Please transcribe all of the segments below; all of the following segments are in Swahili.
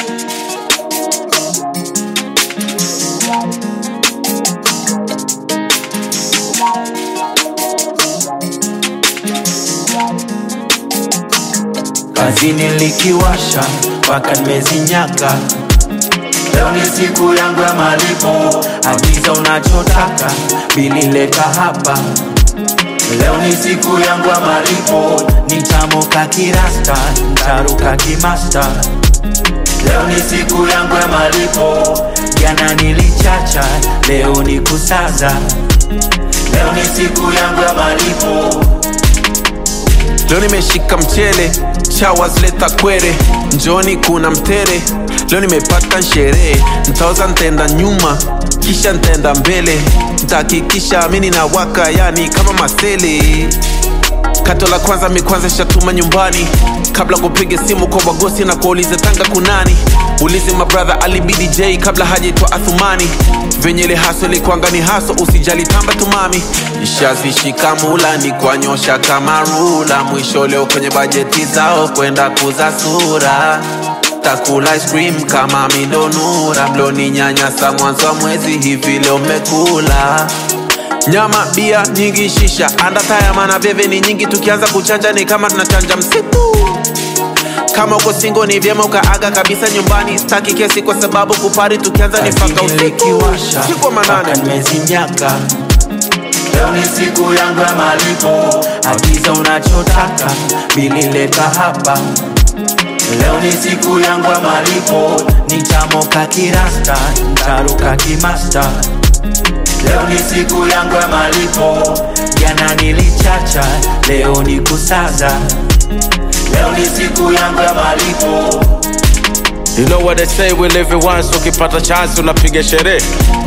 Kazini likiwasha mpaka nimezinyaka. Leo ni siku yangu ya malipo, agiza unachotaka, bili leta hapa. Leo ni siku yangu ya malipo, nitamoka kirasta, ntaruka kimasta. Leo ni siku yangu ya malipo, jana nilichacha, leo ni kusaza. Leo ni siku yangu ya malipo. Leo nimeshika mchele, chawa zileta kwere, njoni kuna mtere. Leo nimepata sherehe, ntaoza ntenda nyuma, kisha ntenda mbele, ntahakikisha mini na waka, yani kama masele. Kato la kwanza mi kwanza shatuma nyumbani, kabla kupiga simu kwa wagosi na kuuliza tanga kunani. Ulize mabradha alibidi J kabla hajaitwa Athumani. Venye ile haso ilikuanga ni haso, usijali tamba tumami. Ishazishika mula ni kwanyosha kama rula, mwisho leo kwenye bajeti zao kwenda kuza sura takula ice cream kama mindonura, mloni nyanyasa mwanzo wa mwezi hivi leo mmekula nyama bia nyingi shisha andataya mana veve ni nyingi tukianza kuchanja ni kama tunachanja msitu kama uko singo ni vyema ukaaga kabisa nyumbani staki kesi kwa sababu kupari tukianza ni faka Kazini usiku likiwasha usiku wa mpaka manane nimezinyaka. Leo ni siku yangu ya malipo, agiza unachotaka, bili leta hapa. Leo ni siku yangu ya malipo, nitamoka kirasta, ntaruka kimasta. Leo ni siku yangu ya malipo, jana nilichacha, leo ni kusaza. Leo ni siku yangu ya malipo. You know what they say, we live it once, ukipata chance unapiga sherehe.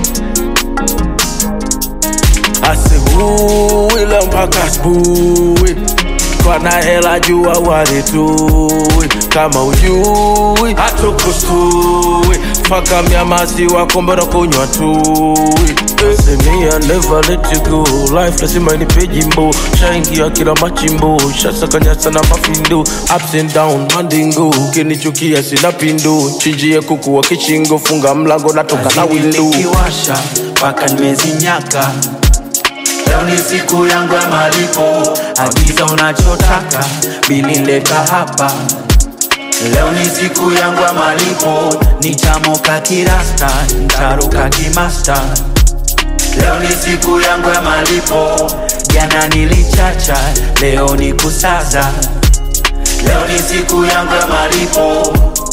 Asubuhi leo mpaka asubuhi, kwa na hela jua waritui, kama ujui hatukustui, faka mia maziwa kombe na kunywa tui. Say me I never let you go, life lazima inipe jimbo, shaingia kila machimbo, shasakanyasa na mafindo, ups and down mandingo, ukinichukia sina pindo, chinjie kuku wa kichingo, funga mlango natoka na window. nikiwasha mpaka nimezinyaka. Leo ni siku yangu ya malipo, agiza unachotaka, bili leta hapa. Leo ni siku yangu ya malipo, nitamoka kirasta, ntaruka kimasta. Leo ni siku yangu ya malipo, jana nilichacha, leo ni kusaza. Leo ni siku yangu ya malipo.